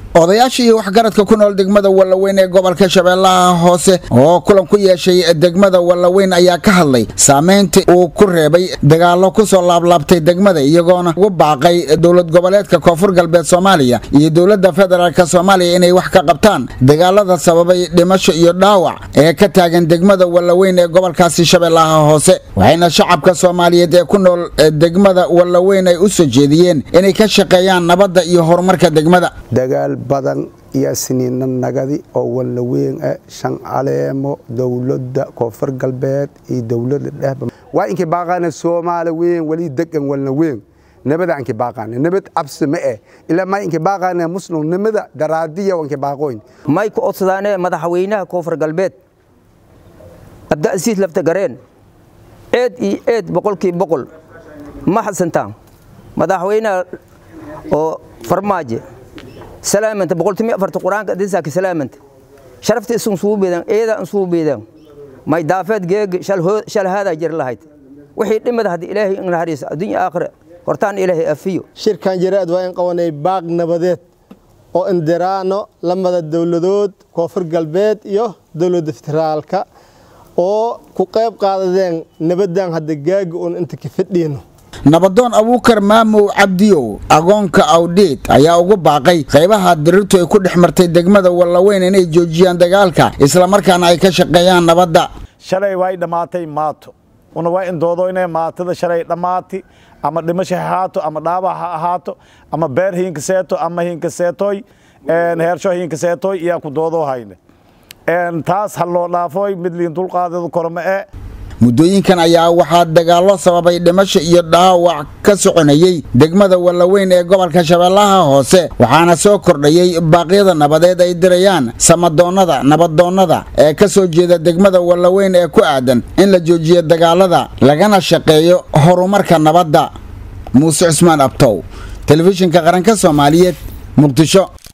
odayaasha iyo waxgaradka ku nool degmada wallaweyn ee gobolka shabeellaha hoose oo kulan ku yeeshay degmada wallaweyn ayaa ka hadlay saameynta uu ku reebay dagaallo kusoo laablaabtay degmada iyagoona ugu baaqay dowlad goboleedka koonfur galbeed soomaaliya iyo dowladda federaalk soomaaliya inay wax ka qabtaan dagaalada sababay dhimasho iyo dhaawac ee ka taagan degmada wallaweyn ee gobolkaasi shabeellaha hoose waxayna shacabka soomaaliyeed ee ku nool degmada wallaweyn ay u soo jeediyeen inay ka shaqeeyaan nabadda iyo horumarka degmada dagaal badan iyo siniina nagadi oo wallaweyn ah shan caleemo dowladda koonfur galbeed iyo dowladda dhehba waa inkii baaqaana soomaali weyn weli degan wallaweyn nabada anki baaqaana nabad cabsi ma eh ilaa may inki baaqaana muslim nimada daraadiya wanki baaqooyn may ku codsadaane madaxweynaha koonfur galbeed abda'asiis lafta gareen eed iyo eed boqolkii boqol ma xasantaan madaxweynaha oo farmaajo salaamanta boqoltimi afarta quraanka disaaki salaamanta sharafta isun suu beedan eeda an suu beedan may daafeed geeg shal hoo shal hada jir lahayd wixii dhimada hadii ilaahay in hariis adduunyo aakhira hortaan ilaahay afiyo shirkan jiraad waa in qabanay baaq nabadeed oo indiraano lamada dowladood koonfur galbeed iyo dowladda federaalka oo ku qayb qaadadeen nabadan hadda gaaga uun inta ka fadhiino nabadoon abuukar maamow cabdiyow agoonka awdheed ayaa ugu baaqay qaybaha dirirtu ay ku dhex martay degmada wallaweyn inay joojiyaan dagaalka islamarkaana ay ka shaqeeyaan nabadda shalay way dhammaatay maato una waa in doodoynee maatada shalay dhammaati ama dhimasho ha ahaato ama dhaabac ha ahaato ama beer hiinka seeto ama hiinka seetoy heersho hiinka seetoy iyaa ku doodoo hayne taas ha loo dhaafooy mid liin dulqaadeedu korma ee muddooyinkan ayaa waxaa dagaallo sababay dhimasho iyo dhaawac ka soconayey degmada wallaweyn ee gobolka shabeellaha hoose waxaana soo kordhayey baaqyada nabadeed ay dirayaan samadoonnada nabadoonnada ee ka soo jeeda degmada wallaweyn ee ku aadan in la joojiyo dagaalada lagana shaqeeyo horumarka nabadda muuse cusmaan abtow telefishinka qaranka soomaaliyeed muqdisho